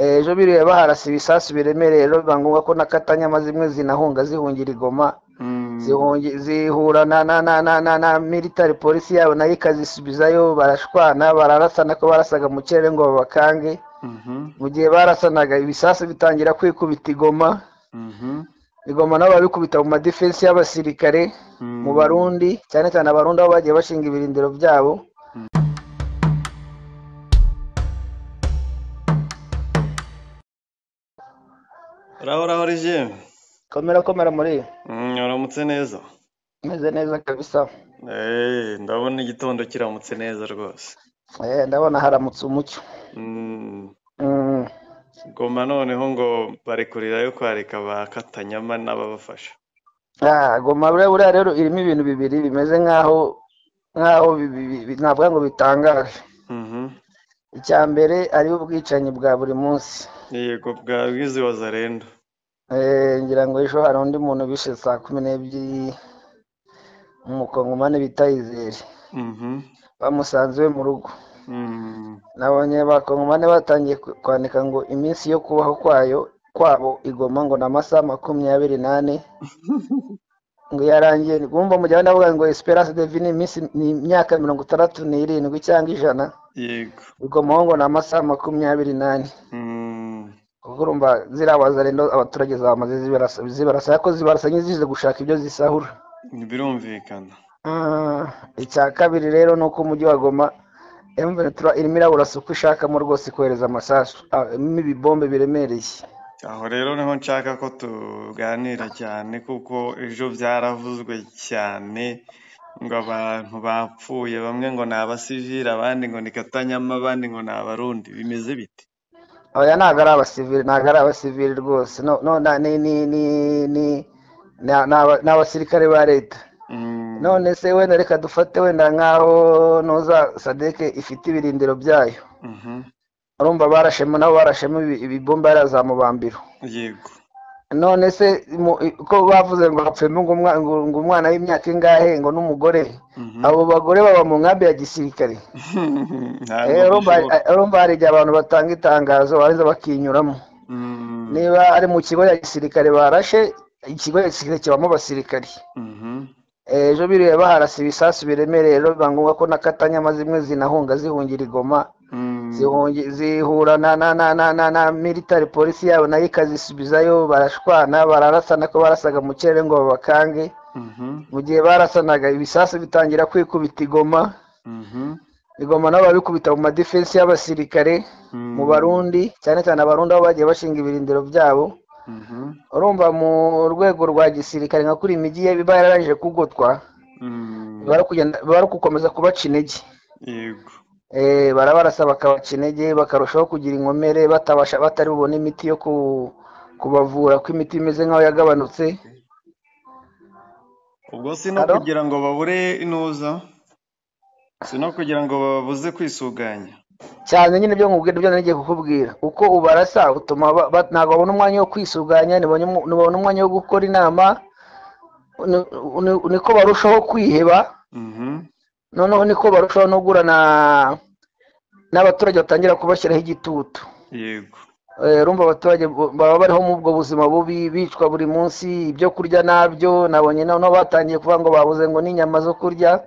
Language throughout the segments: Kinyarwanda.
ejo bireba harasa ibisasu biremereye rero biba ngombwa ko n'akatanyama zimwe zinahunga zihungira i Goma zihungi- zihura na na na na na na military polisi yabo nayo ikazisubizayo barashwana bararasana ko barasaga mu kirere ngo babakange mu gihe barasanaga ibisasu bitangira kwikubita igoma igoma nabo babikubita mu madefensi y'abasirikare mu barundi cyane cyane abarundi aho bagiye bashinga ibirindiro byabo uraho uraho rigiyeme komera komera muri uramutse neza meze neza kabisa Eh, ndabona igitondo kiramutse neza rwose Eh, ndabona haramutse umucyo Mm, Mm, goma noneho ngo barekurira yo kwareka ba katanyama n'ababafasha ah, goma buriya buriya rero irimo ibintu bibiri bimeze nk'aho nk'aho bi- bi- bi- navuga ngo bitangaje Mhm. icya mbere ariho ubwicanyi bwa buri munsi yego bwa bwizibaza rendo Eh, ngira ngo ejo hari undi muntu bishe saa kumi n'ebyiri umukongomani bita izere Mhm. bamusanze iwe mu rugo Mm, nabonye abakongomani batangiye ku- kwandika ngo iminsi yo kubaho kwayo kwabo igoma ngo ni amasaha makumyabiri n'ane ngo yarangiye bumva mu gihe abandi bavuga ngo esperance de vie ni iminsi ni imyaka mirongo itandatu n'irindwi cyangwa ijana yego igomaho ngo ni amasaha makumyabiri n'ane Mm, kuko urumva ziriya wazarendo abaturage zamaze zibarasa zibarasa ariko zibarasa nk'izize gushaka ibyo zisahura birumvikana Ah, icya kabiri rero ni uko umujyi wa Goma M23 irimo iraburasa uko ishakamo rwose kohereza amasasu ah, irimo ibibombe biremereye aho rero niho nshaka ko tuganira cyane kuko ejo byaravuzwe cyane ngo abantu bapfuye bamwe ngo ni abasivili abandi ngo ni katanyama abandi ngo ni abarundi bimeze bite oya ntabwo ari abasivili ntabwo ari abasivili rwose no, no, na, ni, ni, ni, ni, ni, ni aba- ni abasirikare ba leta Mm, none se wenda reka dufate wenda nk'aho noza sadeke ifite ibirindiro byayo mhm, urumva barashemo nabo barashemo ibi- ibibombe yarazamubambiro yego none se mu- i- ko bavuze ngo hapfemo ngo umwa- ngo- ngo umwana w'imyaka ingahe ngo n'umugore Mhm. abo bagore baba mu nkambi ya gisirikare Ntabwo Eh, urumva bishobora. eh, urumva hari igihe abantu batanga itangazo barangiza bakinyuramo Mm, niba ari mu kigo ya gisirikare barashe ikigo ya gisirikare kibamo abasirikari mhm, Eh, ejo bireba harasa ibisasu biremereye rero biba ngombwa ko n'akatanyama zimwe zinahunga zihungira igoma mm, zihungi- zihura na na na na na na military polisi yabo nayo ikazisubizayo barashwana bararasana ko barasaga mu kirere ngo babakange mhm, mu gihe barasanaga ibisasu bitangira kwikubita igoma mhm, igoma nabo babikubita mu madefensi y'abasirikare mm, mu barundi cyane cyane abarundi aho bagiye bashinga ibirindiro byabo mhm, urumva mu rwego rwa gisirikare nka kuri imijyi ye biba yararangije kugotwa mm, biba ari kugenda- biba ari gukomeza kubaca intege yego Eh, barabarasa bakabaca intege bakarushaho kugira inkomere batabasha batari bubone imiti yo ku- kubavura ko imiti imeze nk'aho yagabanutse ubwo si no Alo? kugira ngo babure inuza si no kugira ngo babuze kwisuganya cyane nyine ibyo nkubwira ibyo narigiye kukubwira uko ubarasa utuma ba- ba- ntabwo babona umwanya wo kwisuganya ntibabone umu- ntibabona umwanya wo gukora inama ni- ni- niko barushaho kwiheba Mhm, noneho niko barushaho no guhura na- n'abaturage batangira kubashyiraho igitutu yego Eh, urumva abaturage bo- baba bariho mu ubwo buzima bubi bicwa buri munsi ibyo kurya nabyo nabonye noneho batangiye kuvuga ngo babuze ngo n'inyama zo kurya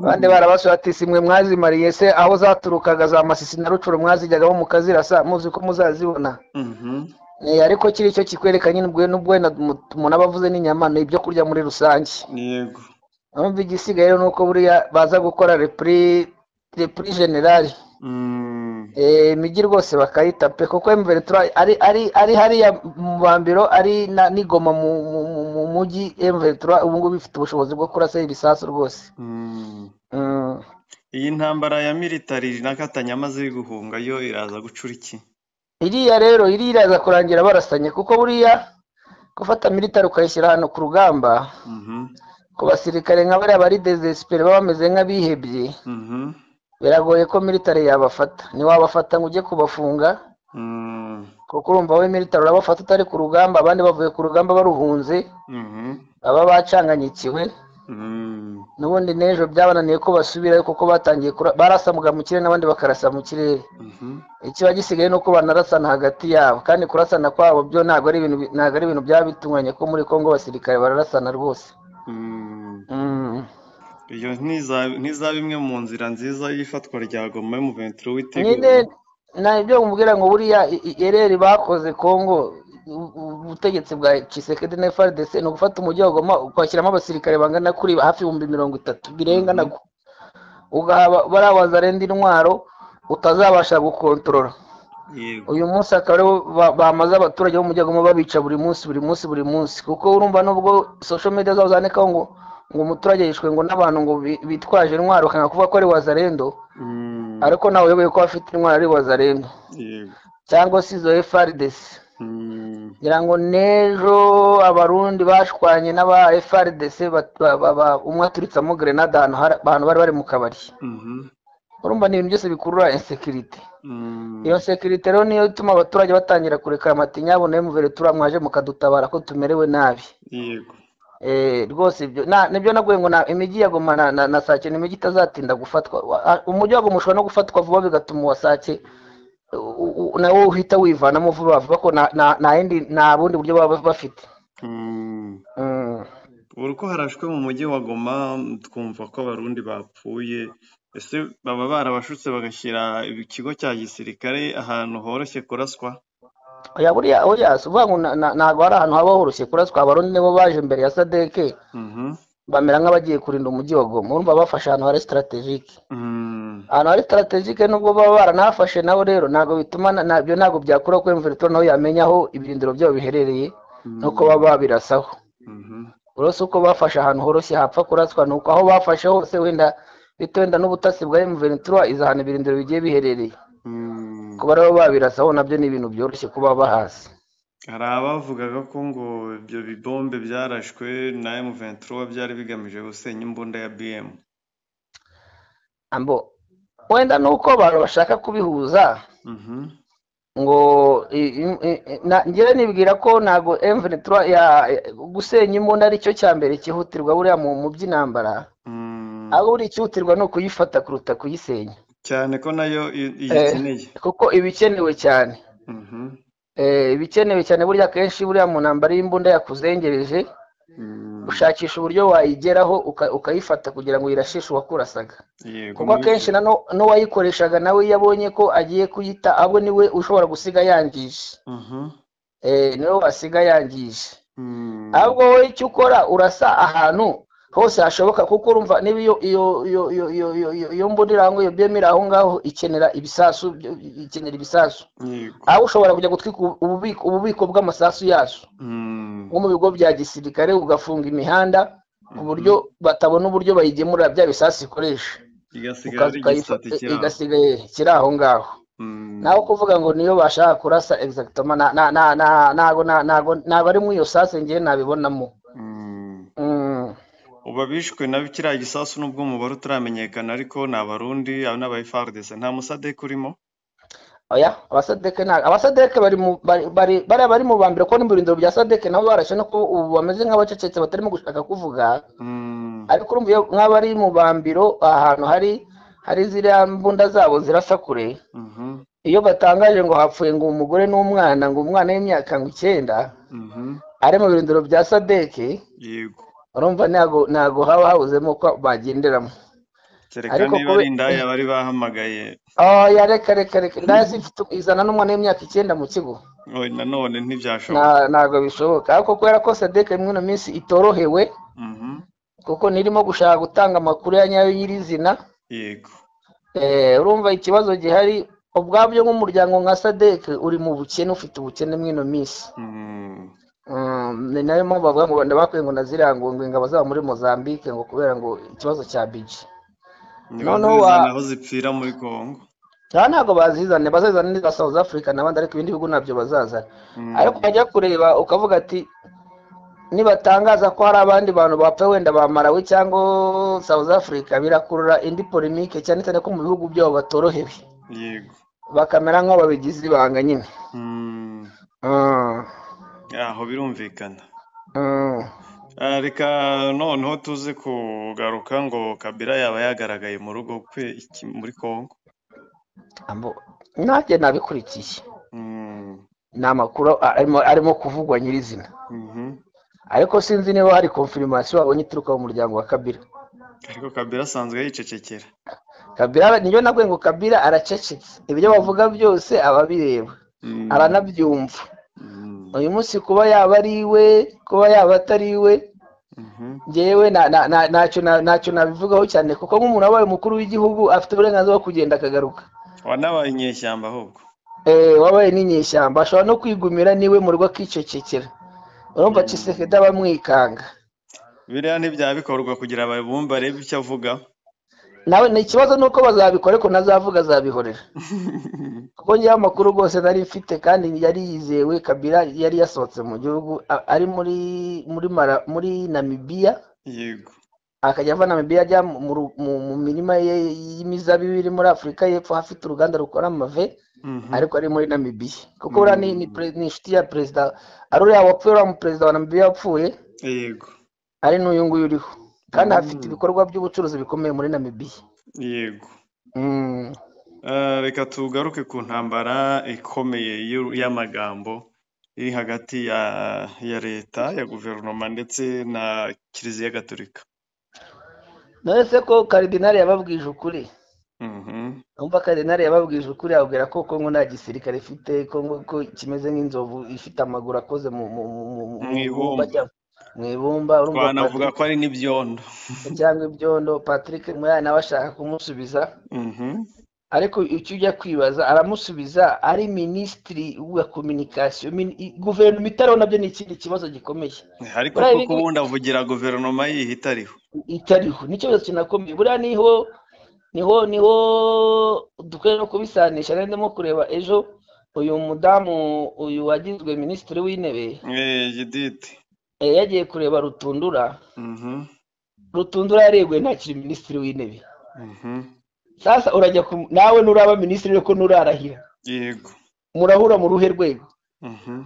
abandi barabasuye ati si mwe mwazimariye se aho zaturukaga za masisi na rucuro mwazijyagaho mukazirasa muzi ko muzazibona Mhm, Eh, ariko kiri cyo kikwereka nyine ubwo n'ubwo wenda mu- umuntu aba avuze n'inyama ni ibyo kurya muri rusange yego urumva igisigaye rero ni uko buriya baza gukora repuri repuri generali Mm, Eh, imijyi rwose bakayita pe kuko M23 ari ari ari hariya mu bambiro ari na n'igoma mu mu mu- mu mujyi M23 ubu ngubu ifite ubushobozi bwo kurasa ibisasu rwose mm. Mm. iyi ntambara ya militari na katanyama ziri guhunga yo iraza gucura iki iriya rero iriya iraza kurangira barasanye kuko buriya gufata militari ukayishyira ahantu ku rugamba Mhm, ku basirikare nka bariya bari desespere baba bameze nk'abihebye mhm, biragoye ko militari yabafata ntiwabafata ngo ujye kubafunga mm, kuko urumva we militari urabafata utari ku rugamba abandi bavuye ku rugamba baruhunze mhm, baba bacanganyikiwe n'ubundi n'ejo byabananiye ko basubirayo kuko batangiye kura- barasamuga mu kirere n'abandi bakarasa mu kirere ikiba gisigaye ni uko banarasana hagati yabo kandi kurasana kwabo byo ntabwo ari ibintu bi- ntabwo ari ibintu byaba bitunganye ko muri kongo abasirikare bararasana rwose Mm. iyo ntiza bimwe mu nzira nziza y'ifatwa rya goma y'umuventura nyine w'itegura nta ibyo mubwira ngo buriya ereri bakoze kongo u- u- ubutegetsi bwa Tshisekedi na FRDC ni ugufata umujyi wa Goma ukashyiramo abasirikare bangana kuri hafi ibihumbi mirongo itatu birenga Mhm. nabwo ugaha bariya bazarenda intwaro utazabasha gukontorora yego uyu munsi akaba aribo ba- bamaze abaturage b'umujyi wa Goma babica buri munsi buri munsi buri munsi kuko urumva nubwo social media zabo zandikaho ngo ngo umuturage yishwe ngo n'abantu ngo bi- bitwaje intwaro ukanga kuvuga ko ari wazarendo Mm, ariko ntawe uyoboye ko afite intwaro ari wazarendo yego cyangwa se izo FRDC Mm, ngira ngo n'ejo abarundi bashwanye n'aba FRDC bat- ba- ba- ba- umwe aturitsamo grenade ahantu hari- ahantu bari bari mu kabari mhm, urumva ni ibintu byose bikurura insekirite mm, iyo nsekirite rero niyo ituma abaturage batangira kurekura amatinyabo nayo muvere tura mwaje mukadutabara ko tumerewe nabi yego Eh, rwose ibyo na- nibyo naguye ngo na- imijyi ya goma na- na na sake ni imijyi itazatinda gufatwa Wa- a- umujyi wa goma ushobora no gufatwa vuba bigatuma uwa sake u- u- nawo uhita wivanamo vuba vuba ko nta nta- nta yindi nta bundi buryo baba bafite Mm. Mm. ubu ko harashwe mu mujyi wa goma twumva ko abarundi bapfuye ese baba barabashutse bagashyira ikigo cya gisirikare ahantu horoshye kuraswa oya buriya oya si uvuga ngo na- na- ntabwo hari ahantu haba horoshye kuraswa abarundi nibo baje imbere ya sadeke Mhm, bamera nk'abagiye kurinda umujyi wa goma urumva bafashe ahantu hari strategike mm, ahantu hari strategike nubwo baba baranahafashe nabo rero ntabwo bituma na- nabyo ntabwo byakura ko imvura nawe yamenya aho ibirindiro byabo biherereye nuko mm, baba babirasaho mhm, uretse uko bafashe ahantu horoshye hapfa kuraswa ni uko aho bafashe hose wenda bitewe wenda n'ubutasi bwa emuventura izi ahantu ibirindiro bigiye biherereye mm. kuba rero babirasaho nabyo ni ibintu byoroshye kuba bahazi hari abavugaga ko ngo ibyo bibombe byarashwe na M23 byari bigamije gusenya imbunda ya BM ambo wenda ni uko abantu bashaka kubihuza mhm, ngo i- i- i- i- na- njyewe nibwira ko ntabwo emuventura gusenya imbunda ari cyo cya mbere cyihutirwa buriya mu mu by'intambara mm. aho buri icyihutirwa ni ukuyifata kuruta kuyisenya cyane ko nayo i- Eh, iyikeneye kuko ibikenewe cyane mhm, Eh, ibikenewe cyane burya akenshi buriya mu ntambara y'imbunda yakuzengereje mm. ushakisha uburyo wayigeraho uka- ukayifata kugira ngo uyirashishe uwakurasaga yego kuko akenshi mubikora. na no- n'uwayikoreshaga nawe iyo abonye ko agiye kuyita abo niwe ushobora gusiga yangije Mhm, Eh, niwe wasiga yangije mm. ahubwo wowe icyo ukora urasa ahantu hose hashoboka kuko urumva niba iyo iyo iyo iyo iyo iyo iyo iyo mbunda irangwa iyo byemera aho ngaho ikenera ibisasu byo- ikenera ibisasu yego aho ushobora kujya gutwika ubu- ububiko ububiko bw'amasasu yazo Mm, nko mu bigo bya gisirikare ugafunga imihanda ku mhm. buryo batabona uburyo bayigemurira bya bisasu ikoresha igasigara ukaza ari ukayifa- igisate i- kiri aho igasigaye kiri aho ngaho Mm, naho kuvuga ngo niyo bashaka kurasa egizagitoma ntabwo ntabwo ari muri iyo sase ngewe nabibonamo mm. Mm. ubu abishwe na kiriya gisasu nubwo umubare utaramenyekana ariko ni abarundi aba n'aba FARDC nta musadek urimo oya abasadeke nta abasadeke bari mu bari bari bariya bari mu bambere ko n'ibirindiro bya sadeke nabo barashe no ko ubu bameze nk'abacecetse batarimo gushaka kuvuga Mm. ariko urumva iyo nk'abari mu bambiro ahantu hari hari ziriya mbunda zabo zirasa kure Mhm, iyo batangaje ngo hapfuye ngo umugore n'umwana ngo umwana w'imyaka ngo icyenda mhm. ari mu birindiro bya sadeke yego urumva ntabwo ntabwo haba habuzemo ko bagenderamo kereka ariko niba kube ari indaya bari bahamagaye oya reka reka reka ndazi mfite izana n'umwana w'imyaka icyenda mu kigo oye nanone ntibyashoboka Na- ntabwo bishoboka ariko kubera ko sadeke muri ino minsi itorohewe Mhm, kuko nirimo gushaka gutanga amakuru ya nyayo y'iri zina yego Eh, urumva ikibazo gihari ubwabyo nk'umuryango nka sadeke uri mu bukene ufite ubukene muri ino minsi Mm, Mm, ni nayo mpamvu bavuga ngo wenda bakwiye ngo nazirangungwe ingabo zaba muri Mozambique ngo kubera ngo ikibazo cya biji niba noneho wa zizana aho zipfira muri Congo aha ntabwo bazizane bazazana n'iza South Africa n'abandi ariko ibindi bihugu nabyo bazazana Mm, ariko ukajya kureba ukavuga ati nibatangaza ko hari abandi bantu bapfa wenda ba Malawi cyangwa South Africa birakurura indi polemique cyane cyane ko mu bihugu byabo batorohewe yego bakamera nk'aho babigize ibanga nyine Mm, Mm, aho birumvikana mm. Ah, reka noneho tuze kugaruka ngo kabira yaba yagaragaye mu rugo kwe iki muri congo Ambo- nanjye nabikurikiye Mm, ni amakuru arimo arimo kuvugwa nyirizina mhm. ariko sinzi niba hari konfirimasiyo wabonye ituruka mu muryango wa kabira ariko kabira asanzwe yicecekera kabira niyo nabwiye ngo kabira aracecetse ibyo bavuga byose aba abireba Mm, aranabyumva mm, uyu munsi kuba yaba ari iwe kuba yaba atari iwe mhm. ngewe na- na- na- ntacyo na- ntacyo nabivugaho cyane kuko nk'umuntu wabaye umukuru w'igihugu afite uburenganzira bwo kugenda akagaruka wanabaye inyeshyamba ahubwo Eh, wabaye n'inyeshyamba ashobora no kwigumira niwe mu rugo akicecekera urumva Mm. cisekedi aba amwikanga biriya ntibyaba bikorwa kugira ngo bumve arebe icyo avuga nawe ni ikibazo nuko bazabikora ariko ntazavuga azabihorera kuko ngewe amakuru rwose nari mfite kandi yari yizewe kabira yari yasohotse mu gihugu a- ari muri muri mara muri namibiya yego akajya ava namibiya ajya mu, mu- mu- mu mirima ye y'imizabibu iri muri afurika y'epfo hafite uruganda rukora amave Mhm. ariko ari muri namibiya kuko uriya ni, ni, pre- ni inshuti ya perezida ari uriya wapfuye uriya mu perezida wa namibiya wapfuye yego ari n'uyu nguyu uriho kandi hafite Mm. ibikorwa by'ubucuruzi bikomeye muri namibiya yego Mm. Ah, reka tugaruke ku ntambara ikomeye y'u- y'amagambo iri hagati ya ya leta ya guverinoma ndetse na kiliziya gatolika none se ko karidinali yababwije ukuri Mhm. umva karinari yababwije ukuri yababwira ko kongo nta gisirikare ifite kongo ko kimeze nk'inzovu ifite amaguru akoze mu mu mu mu mu- Mu mu ibumba ibumba. cyangwa mu ibumba urumva twanavuga patrick ko ari n'ibyondo cyangwa ibyondo patrick muyaya nawe ashaka kumusubiza Mhm. ariko icyo ujya kwibaza aramusubiza ari minisitiri wa kominikasiyo min- i- guverinoma itariho nabyo ni ikindi kibazo gikomeye ariko buriya kuko ibingibi ubundi avugira guverinoma yihe itariho itariho ni ikibazo kinakomeye buriya niho niho niho dukwiye no kubisanisha rero ndimo kureba ejo uyu mudamu uyu wagizwe minisitiri w'intebe Eh, Judith. eh, yagiye kureba rutundura Mhm. rutundura yareguye ntakiri minisitiri w'intebe Mhm. sasa urajya ku- nawe nuraba minisitiri ariko nurarahira yego murahura mu ruhe rwego Mhm.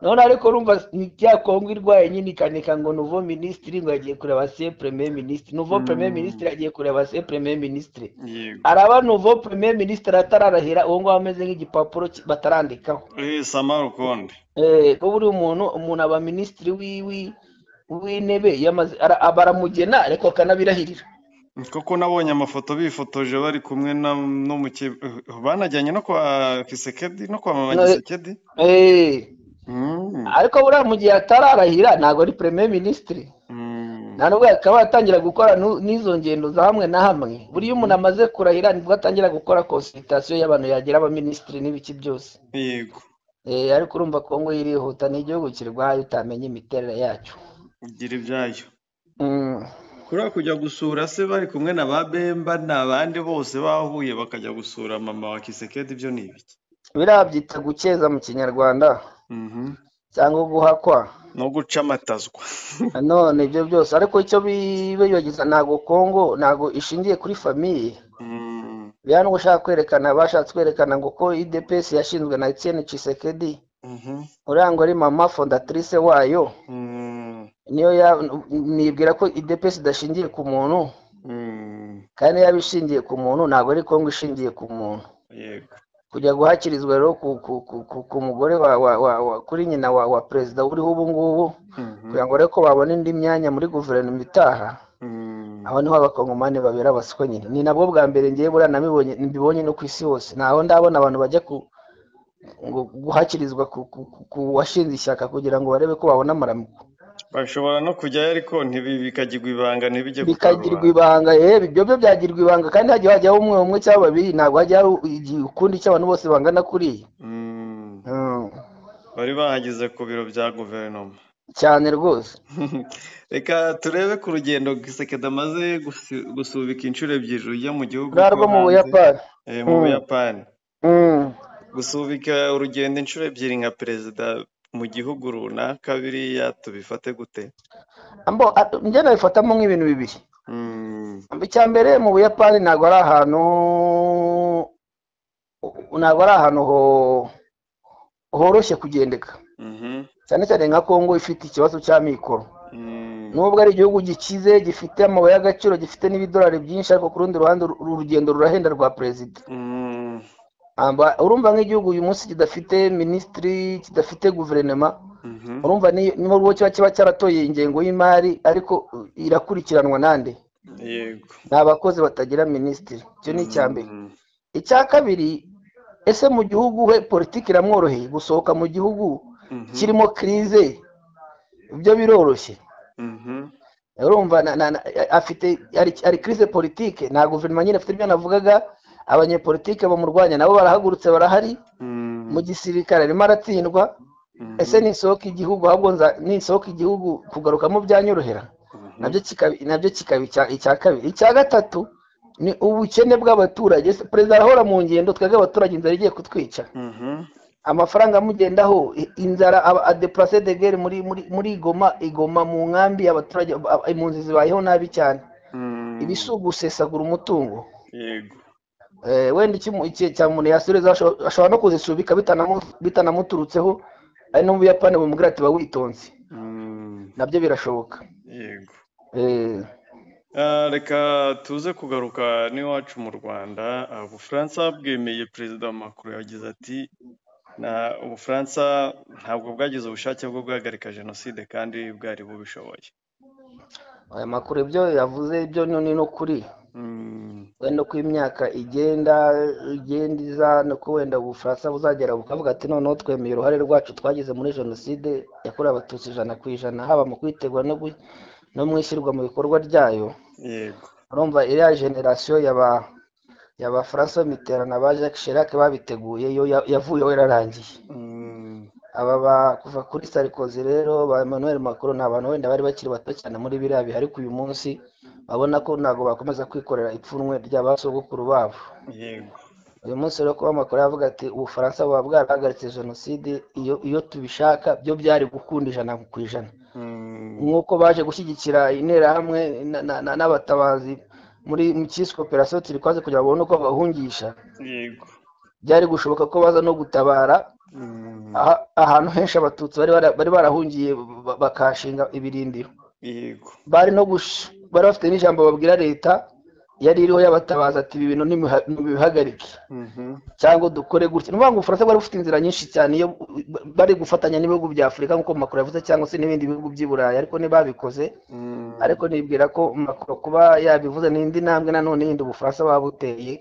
none ariko urumva ni bya kongo irwaye nyine ikanika ngo nuvo minisitiri ngo yagiye kureba se premier minisitiri nuvo premier Mm. minisitiri yagiye kureba se premier minisitiri yego araba nuvo premier minisitiri atararahira uwo nguwo ameze nk'igipapuro ki- batarandikaho Eh, Sama Rukondo. Eh, ko buri umuntu umuntu aba minisitiri wiwi w'intebe yamaze ara- aba aramugena ariko akanabirahirira Koko nabonye amafoto bifotoje bari kumwe na n'umuke banajyanye no kwa Kisekedi no kwa mama No, eh, Kisekedi. eh, Mm. ariko buriya mu gihe atararahira ntabwo ari premier minisitiri Mm. nta nubwo akaba yatangira gukora nu- n'izo ngendo za hamwe na hamwe buriya umuntu amaze kurahira nibwo atangira gukora konsulitasiyo y'abantu yagira abaminisitiri n'ibiki byose Yego. Eh, ariko urumva kongo yirihuta ni igihugu kirwaye utamenya imiterere yacyo Gira ibyayo. Mm. Kuriya kujya gusura se bari kumwe na ba Bemba n'abandi bose bahuye bakajya gusura mama wa Kisekedi ibyo ni ibiki? biriya byita gukeza mu kinyarwanda Mhm. cyangwa guhakwa No guca amatazwa. none ibyo byose ariko icyo bi- bibagiza ntabwo kongo ntabwo ishingiye kuri famiye Mm. biriya n'ubwo ushaka kwerekana bashatse kwerekana ngo ko idps yashinzwe na etienne cisekedi Mhm. uriya ngo ari mama fondatrice wayo Mm. niyo ya- nibwira ko idps idashingiye ku muntu Mm. kandi yaba ishingiye ku muntu ntabwo ari kongo ishingiye ku muntu Yego. kujya guhakirizwa rero ku, ku, ku, ku, ku mugore wa, wa, wa, wa kuri nyina wa, wa perezida uriho ubu ngubu Mhm. kugira ngo rero ko babone indi myanya muri guverinoma itaha Mm. aho niho abakongomani babera abaswa nyine ni nabwo bwa mbere ngewe buriya nabibonye mbibonye no ku isi hose ntaho ndabona abantu bajya ku ngo- guhakirizwa ku, ku, ku, ku washinze ishyaka kugira ngo barebe ko babona amaramuko bashobora no kujyayo ariko ntibi bikagirwa ibanga ntibijye ku bikagirwa karubanda ibanga yewe ibyo byo byagirwa ibanga kandi hagiye hajyaho umwe umwe cyangwa babiri ntabwo hajya ukundi cy'abantu bose bangana kuriya Mm, Mm, bari bahageze ku biro bya guverinoma cyane rwose reka turebe ku rugendo gisekedi amaze gusi- gusubika inshuro ebyiri rujya mu gihugu ruriya cyo rwo mu hanze buyapani eh, mu Mm, buyapani mm. gusubika urugendo inshuro ebyiri nka perezida mu gihugu runaka biriya tubifate gute Ambo, a- njye nabifatamo nk'ibintu bibiri Mm, icya mbere mu buyapani ntabwo ari ahantu ntabwo ari ahantu ho- horoshye kugendeka mhm, cyane cyane nka kongo ifite ikibazo cy'amikoro mm, nubwo ari igihugu gikize gifite amabuye y'agaciro gifite n'ibidolari byinshi ariko ku rundi ruhande uru rugendo rurahenda rwa perezida Mm, Amba- urumva nk'igihugu uyu munsi kidafite minisitiri kidafite guverinoma mhm. urumva ni- niho uwo kiba kiba cyaratoye ingengo y'imari ariko uh, irakurikiranwa nande yego ni abakozi batagira minisitiri icyo ni icya mbere Mm, icya kabiri ese mu gihugu we politiki iramworoheye gusohoka mu gihugu mhm, kirimo kirize ibyo biroroshye mhm. urumva na- na- na- afite ari ari kirize politike nta guverinoma nyine afite ibyo navugaga abanyepolitike bamurwanya nabo barahagurutse barahari Mm, mu gisirikare arimo aratsindwa mhm, ese nisohoka igihugu ahubwo nza- nisohoka igihugu kugarukamo byanyorohera mhm. nabyo kikaba nabyo kikaba icya- icya kabiri icya gatatu ni ubukene bw'abaturage Ese perezida arahora mu ngendo twebwe abaturage inzara igiye kutwica Mhm, amafaranga amugendaho i- inzara aba- adeplase de guerre muri muri muri igoma igoma mu nkambi abaturage ab- impunzi zibayeho nabi cyane mm, ibi si ugusesagura umutungo yego Eh, wenda icyo umu- ikihe cya muntu yasubiza asho- ashobora no kuzisubika bitanamu- bitanamuturutseho ari no mu buyapani bumubwira ati ba witonze Mm, nabyo birashoboka yego Eh, Ah, reka tuze kugaruka n'iwacu mu rwanda Ah, ubufaransa bwemeye perezida macron yagize ati na ubufaransa ntabwo bwagize ubushake bwo guhagarika jenoside kandi bwari bubishoboye aya makuru ibyo yavuze ibyo ni ni no kuri Mm, wenda uko imyaka igenda igenda iza nuko wenda ubufaransa buzagera bukavuga ati noneho twemeye uruhare rwacu twagize muri jenoside yakorewe abatutsi ijana ku ijana haba mu kwitegura no gui- no mu ishyirwa mu bikorwa ryayo yego urumva iriya generasiyo y'aba y'abafaransa b'imiterana ba jacques chirac babiteguye yo ya- yavuyeho yararangiye Mm, aba ba- kuva kuri sarikozi rero ba emmanuel macron ni abantu wenda bari bakiri bato cyane muri biriya bihe ariko uyu munsi babona ko ntabwo bakomeza kwikorera ipfunwe ry'abasogokuru babo yego uyu munsi rero kuba amakuru yavuga ati ubufaransa buba bwarahagaritse jenoside iyo iyo tubishaka byo byari gukunda ijana ku ijana Mm, nk'uko baje gushyigikira interahamwe na- na- na- n'abatabazi muri mu cyiswe operasiyo turikwaze kugira ngo babone uko bahungisha yego byari gushoboka ko baza no gutabara Mm, aha- ahantu henshi abatutsi bari bara- bari barahungiye ba- bakahashinga ibirindiro yego bari no gush- bari bafite n'ijambo babwira leta yari iriho y'abatabaza ati ibi bintu nimuha- nimubihagarike Mhm, cyangwa dukore gutya ni ukuvuga ngo ubufaransa bwari bufite inzira nyinshi cyane iyo bari gufatanya n'ibihugu bya afurika nk'uko makuru yavuze cyangwa se n'ibindi bihugu by'i burayi ariko ntibabikoze mm, ariko nibwira ko makuru kuba yabivuze n'indi ntambwe nanone yindi ubufaransa baba buteye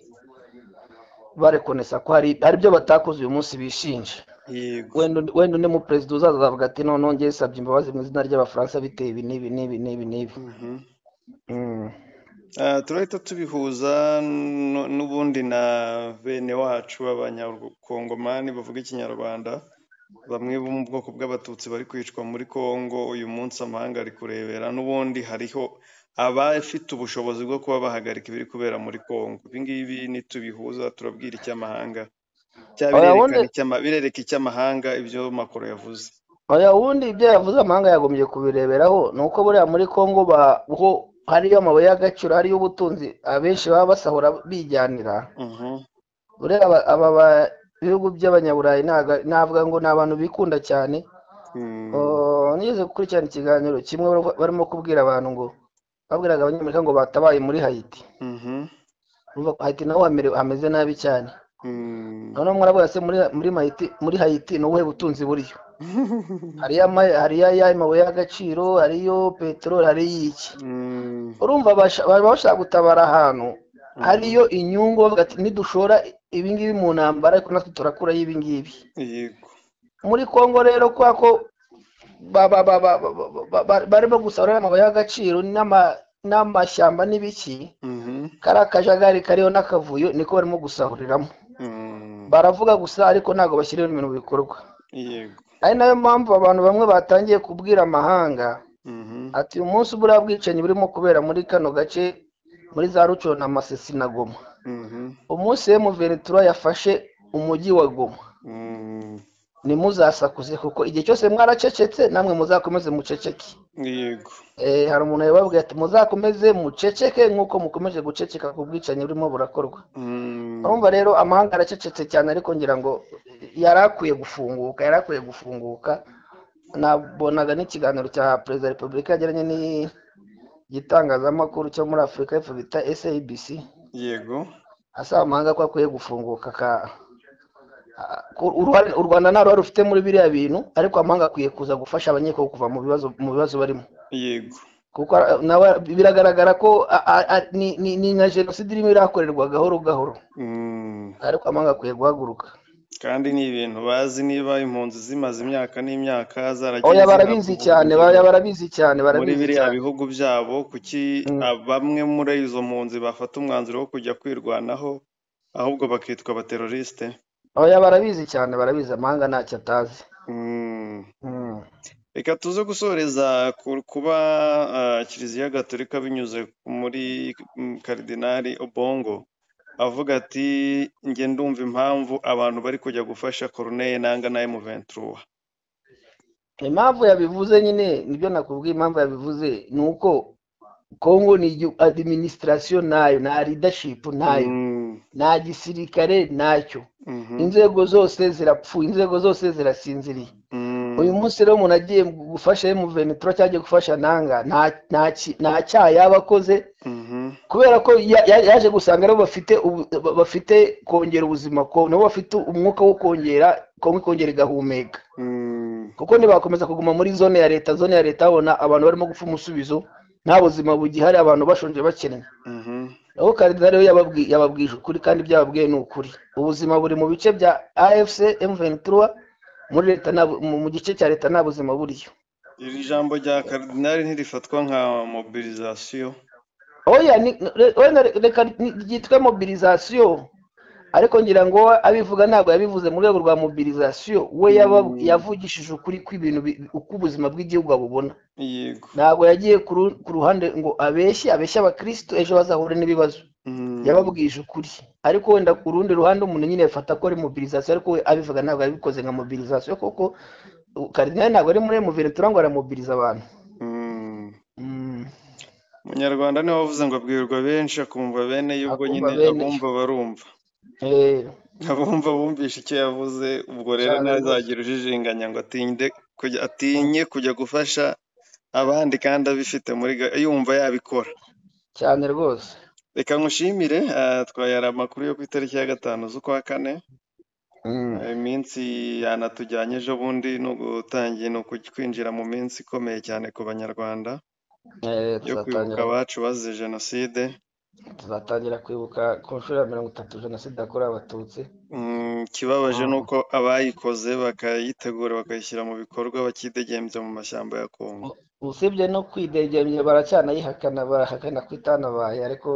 barekonesa ko hari hari ibyo batakoze uyu munsi bishinja yego wenda undi- wenda undi muperezida uzaza azavuga ati noneho ngewe nsabye imbabazi mu izina ry'abafaransa biteye ibi n'ibi n'ibi n'ibi n'ibi Mhm. Mm. Ah, turahita tubihuza nu- n'ubundi na bene wacu abanyakongomani bavuga ikinyarwanda bamwe bo mu bwoko bw'abatutsi bari kwicwa muri kongo uyu munsi amahanga ari kurebera n'ubundi hariho abafite ubushobozi bwo kuba bahagarika ibiri kubera muri kongo ibi ngibi nitubihuza turabwira icy'amahanga cyangwa Oya, birerekana wundi- icy'ama- birereka icy'amahanga ibyo makoro yavuze oya ubundi ibyo yavuze amahanga yagombye kubireberaho ni uko buriya muri congo ba- ho hariyo amabuye y'agaciro hariyo ubutunzi abenshi baba basahura bijyanira Mhm, buriya aba aba ba- ibihugu by'abanyaburayi ntaga- navuga ngo ni abantu bikunda cyane mm, Oh, nigeze gukurikirana ikiganiro kimwe bari- barimo kubwira abantu ngo babwiraga abanyamerika ngo batabaye muri hayiti mhm, Urumva ko hayiti naho hamere- hameze nabi cyane mm. noneho mwaravuga se muri muri Haiti muri Haiti ni ubuhe butunzi buriyo hariyo ama hariyo aya mabuye y'agaciro hariyo peteroli hariyo iki Mm, urumva basha- baba bashaka gutabara ahantu hariyo inyungu bavuga ati nidushora ibi ngibi mu ntambara ariko natwe turakurayo ibi ngibi yego muri Congo rero kwa ko ba- ba- ba- ba- ba- ba- ba- ba- barimo gusarura amabuye y'agaciro n'ama- n'amashyamba n'ibiki Mhm. kariya kajagari kariho n'akavuyo niko barimo gusahuriramo Mm, baravuga gusa ariko ntabwo bashyiraho ibintu mu bikorwa yego ari nayo mpamvu abantu bamwe batangiye kubwira amahanga Mhm. ati uyu munsi buriya bwicanyi burimo kubera muri kano gace muri za rucoro na masesi na goma Mhm. umunsi emu veretura yafashe umujyi wa goma Mm, ntimuzasakuze kuko igihe cyose mwaracecetse namwe muzakomeze muceceke yego Eh, hari umuntu yababwiye ati muzakomeze muceceke nk'uko mukomeje guceceka ku bwicanyi burimo burakorwa Mm, urumva rero amahanga aracecetse cyane ariko ngira ngo yari akwiye gufunguka yari akwiye gufunguka nabonaga n'ikiganiro cya perezida wa repubulika yagiranye n'igitangazamakuru cyo muri afurika y'epfo bita sabc yego asaba amahanga ko akwiye gufunguka aka Uruhare- u rwanda nta ruhare rufite muri biriya bintu ariko amahanga akwiye kuza gufasha abanyekongo kuva mu bibazo mu bibazo barimo yego kuko a- nawe biragaragara ko a- a- a- ni- ni ni nka jenoside irimo irakorerwa gahoro gahoro Mm. ariko amahanga akwiye guhaguruka kandi ni ibintu bazi niba impunzi zimaze imyaka n'imyaka zaragiye oya barabizi ziravuga cyane oya barabizi cyane muri barabizi biriya cyane bihugu byabo kuki Mm. ah, bamwe muri izo mpunzi bafata umwanzuro wo kujya kwirwanaho ahubwo bakitwa abaterorisite oya barabizi cyane barabizi amahanga ntacyo atazi Mm. Mm. reka tuze gusoreza ku kuba ah, kiliziya gatolika binyuze muri mm, karidinali obongo avuga ati njye ndumva impamvu abantu bari kujya gufasha koruneye nanga na emuventuruwa impamvu yabivuze nyine nibyo nakubwiye impamvu yabivuze ni uko kongo ni igihugu adiminisitirasiyo ntayo nta ridashipu ntayo Mm. nta gisirikare ntacyo Mhm. inzego zose zirapfuye inzego zose zirasinziriye Mm. uyu munsi rero umuntu agiye gufasha emuventura cyangwa agiye gufasha nanga nta nta ki- nta cyaha yaba akoze Mhm. kubera ko ya- ya- yaje gusanga nabo bafite ubu- ba- bafite kongera ubuzima ko nabo bafite umwuka wo kongera kongo ikongera igahumeka Mm. kuko ntibakomeza kuguma muri zone ya leta zone ya leta babona abantu barimo gupfa umusubizo nta buzima bugihari abantu bashonje bakennye Mhm. naho karinda rero yababwi- yababwije ukuri kandi ibyo yababwiye ni ukuri ubuzima buri mu bice bya afc m23 muri leta nta bu- mu mu gice cya leta nta buzima buriyo iri jambo rya karidinali ntirifatwa nka mobilizasiyo oya ni- re- wenda re- reka ni- ryitwe mobilizasiyo ariko ngira ngo we abivuga ntabwo yabivuze mu rwego rwa mobilizasiyo we yaba- Mm. yavugishije ukuri kw'ibintu bi- uko ubuzima bw'igihugu babubona yego ntabwo yagiye ku ru- ku ruhande ngo abeshye abeshye abakirisitu ejo bazahura n'ibibazo Mm. yababwije ukuri ariko wenda ku rundi ruhande umuntu nyine yafata ko ari mobilizasiyo ariko we abivuga ntabwo yabikoze nka mobilizasiyo kuko uh, karidinali ntabwo ari muri emuventura ngo aramobiliza abantu Mm. Mm, umunyarwanda niwe wavuze ngo abwirwa benshi akumva bene ye ubwo Akumva nyine bene yo. abumva barumva eh, abumva bumvishe icyo yavuze ubwo rero cyane rwose ntazagira ujijinganya ngo atinde kujya atinye kujya gufasha abandi kandi abifite muri ga- yumva yabikora cyane rwose reka nkushimire ah, twayara amakuru yo ku itariki ya gatanu z'ukwa kane Mm, iminsi yanatujyanye ejo bundi ni ugutangiye ni ukwinjira mu minsi ikomeye cyane ku banyarwanda eh, yo kwibuka tuzatangira abacu bazize jenoside tuzatangira kwibuka ku nshuro ya mirongo itatu jenoside yakorewe abatutsi Mm, ikibabaje ni Mm. uko abayikoze bakayitegura bakayishyira mu bikorwa bakidegembya mu mashyamba ya kongo U- usibye no kwidegembya baracyanayihakana barahakana ko itanabaye ariko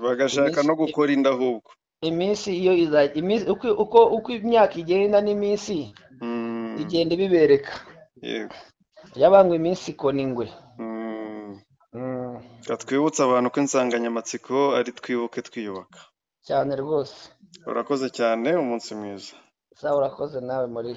bagashaka iminsi no gukora indahubwo iminsi iyo iza- iminsi uko uko uko imyaka igenda n'iminsi Mm, igenda ibibereka yego yabangwa iminsi ikona ingwe Mm, Mm, reka twibutse abantu ko insanganyamatsiko ari twibuke twiyubaka cyane rwose urakoze cyane umunsi mwiza sawa urakoze nawe muri